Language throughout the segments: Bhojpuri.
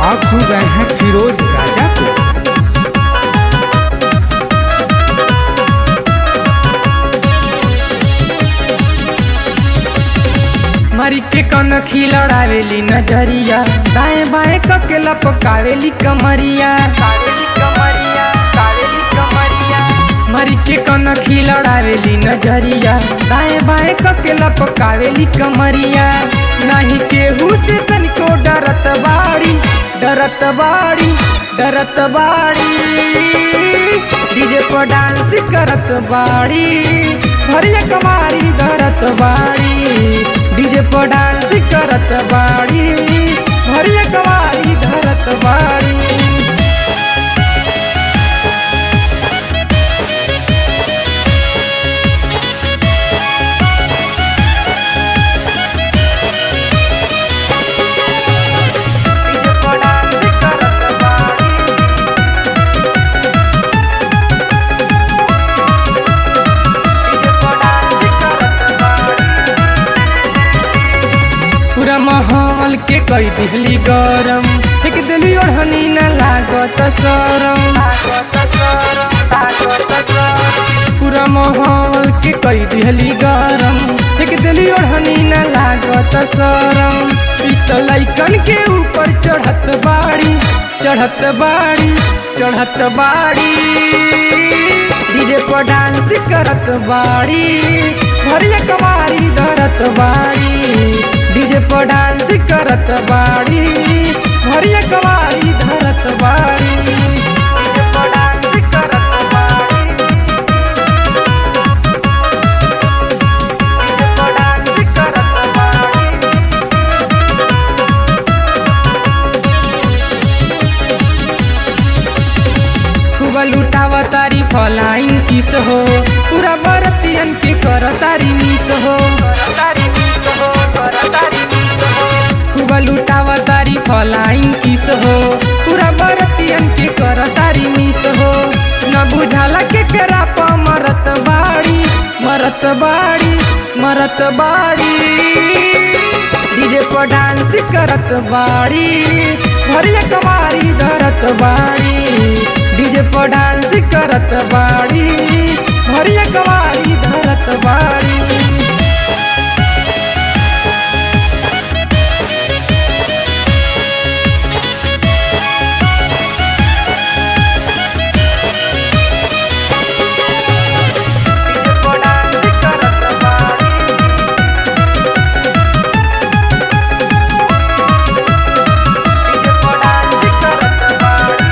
आप सुन रहे हैं फिरोज राजा को मरी के कन खिलड़ावेली नजरिया दाएं बाएं कके लपकावेली कमरिया कावेली कमरिया कावेली कमरिया मरी के कन खिलड़ावेली नजरिया दाएं बाएं कके लपकावेली कमरिया नहीं केहू से तनिको डरत बाड़ी डरत बाड़ी डरत बाड़ी डीजे पर डांस करत बाड़ी भरिया कमारी धरत बाड़ी डीजे पर डांस करत बाड़ी भरिया कमारी धरत बाड़ी डीजे पर डांस करत बाड़ी डीजे पर डांस करत बाड़ी पूरा माहौल के कई दिहली गरम एक दिली ओढ़नी न लागत सरम पूरा माहौल के कई दिहली गरम एक दिली ओढ़नी न लागत सरम ई तो लइकन के ऊपर चढ़त बाड़ी चढ़त बाड़ी चढ़त बाड़ी डीजे पर डांस करत बाड़ी भरिया कमारी धरत बाड़ी डीजे पर डांस करत बाड़ी भरिया कमारी धरत बाड़ी डीजे पर डांस करत बाड़ी डीजे पर डांस करत बाड़ी खूब लुटावा तारी फलाइन किस हो पूरा बरतियन के कर तारी मिस हो खूब लुटावा तारी फलाइन किस हो पूरा बरतियन के कर तारी मिस हो न बुझाला के करा प मरत बाड़ी मरत बाड़ी मरत बाड़ी डीजे पर डांस करत बाड़ी भरिया कमारी धरत बाड़ी डीजे पर डांस करत बाड़ी भरिया कमारी धरत बाड़ी डीजे पर डांस करत बाड़ी डीजे पर डांस करत बाड़ी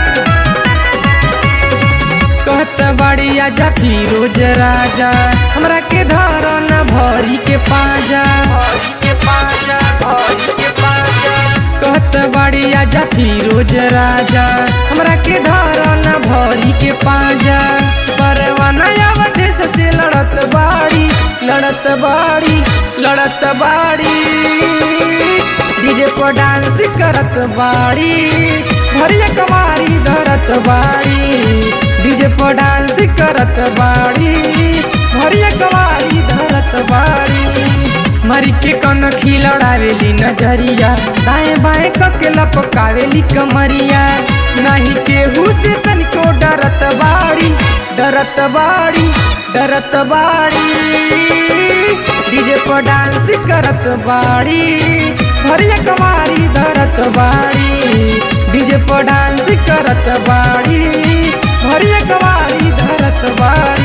कहत बाड़ी आजा फिरोज राजा हमरा के धर न भरी के पाजा भरी के पाजा भरी के पाजा कहत बाड़ी आजा फिरोज राजा हमरा के धर न भरी के पाजा परवाना अवधेश से लड़त बाड़ी लड़त बाड़ी लड़त बाड़ी डीजे पर डांस करत बाड़ी भरिया कमारी धरत बाड़ी डीजे पर डांस करत बाड़ी भरिया कमारी धरत बाड़ी मरी के कन खिलड़ावेली नजरिया दाएं बाएं कके लपकावेली कमरिया नहीं केहू से तनिको डरत बाड़ी डरत बाड़ी डरत बाड़ी डीजे पर डांस करत बाड़ी भरिया कमारी धरत बाड़ी डीजे पर डांस करत बाड़ी भरिया कमारी धरत बाड़ी